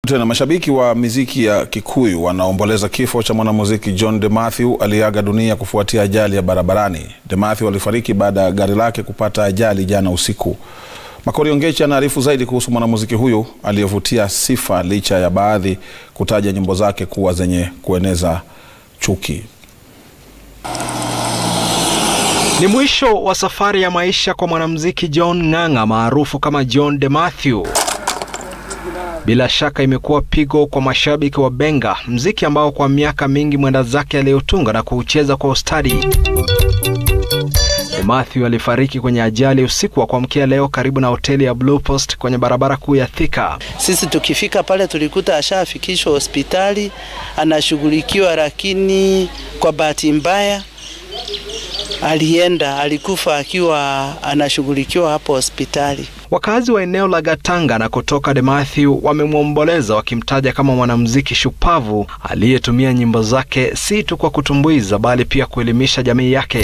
Tena mashabiki wa miziki ya Kikuyu wanaomboleza kifo cha mwanamuziki John De Mathew aliyeaga dunia kufuatia ajali ya barabarani. De Mathew alifariki baada ya gari lake kupata ajali jana usiku. Makori Ongechi anaarifu zaidi kuhusu mwanamuziki huyu aliyevutia sifa licha ya baadhi kutaja nyimbo zake kuwa zenye kueneza chuki. Ni mwisho wa safari ya maisha kwa mwanamuziki John Ng'ang'a maarufu kama John De Mathew. Bila shaka imekuwa pigo kwa mashabiki wa Benga, mziki ambao kwa miaka mingi mwenda zake aliyotunga na kuucheza kwa ustadi. De Mathew alifariki kwenye ajali usiku wa kuamkia leo karibu na hoteli ya Blue Post kwenye barabara kuu ya Thika. Sisi tukifika pale tulikuta ashafikishwa hospitali anashughulikiwa, lakini kwa bahati mbaya alienda, alikufa akiwa anashughulikiwa hapo hospitali. Wakazi wa eneo la Gatanga na kutoka De Mathew wamemwomboleza wakimtaja kama mwanamuziki shupavu aliyetumia nyimbo zake si tu kwa kutumbuiza bali pia kuelimisha jamii yake.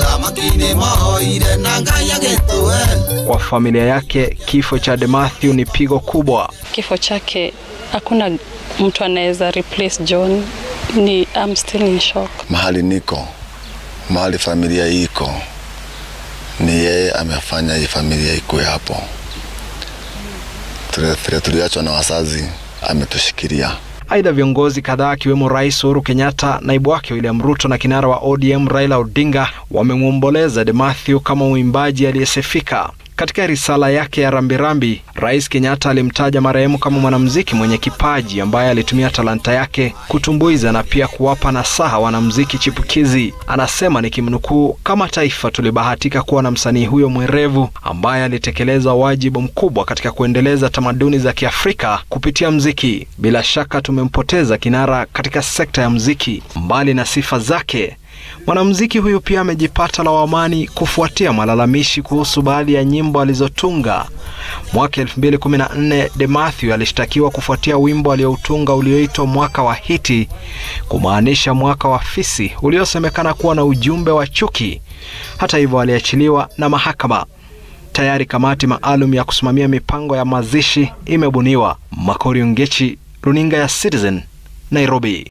Kwa familia yake, kifo cha De Mathew ni pigo kubwa. Kifo chake hakuna mtu anaweza replace John. Ni I'm still in shock. Mahali niko, mahali familia iko ni yeye amefanya hii familia ikuwe hapo. Vile tuliachwa na wazazi, ametushikilia. Aidha, viongozi kadhaa akiwemo Rais Uhuru Kenyatta, naibu wake William Ruto na kinara wa ODM Raila Odinga wamemwomboleza De Mathew kama mwimbaji aliyesifika. Katika risala yake ya rambirambi, Rais Kenyatta alimtaja marehemu kama mwanamuziki mwenye kipaji ambaye alitumia talanta yake kutumbuiza na pia kuwapa nasaha wanamuziki chipukizi. Anasema nikimnukuu, kama taifa tulibahatika kuwa na msanii huyo mwerevu ambaye alitekeleza wajibu mkubwa katika kuendeleza tamaduni za Kiafrika kupitia mziki. Bila shaka tumempoteza kinara katika sekta ya mziki. Mbali na sifa zake mwanamuziki huyu pia amejipata lawamani kufuatia malalamishi kuhusu baadhi ya nyimbo alizotunga. Mwaka 2014 De Mathew alishtakiwa kufuatia wimbo aliyoutunga ulioitwa Mwaka wa Hiti, kumaanisha mwaka wa fisi, uliosemekana kuwa na ujumbe wa chuki. Hata hivyo, aliachiliwa na mahakama. Tayari kamati maalum ya kusimamia mipango ya mazishi imebuniwa. Makori Ongechi, runinga ya Citizen, Nairobi.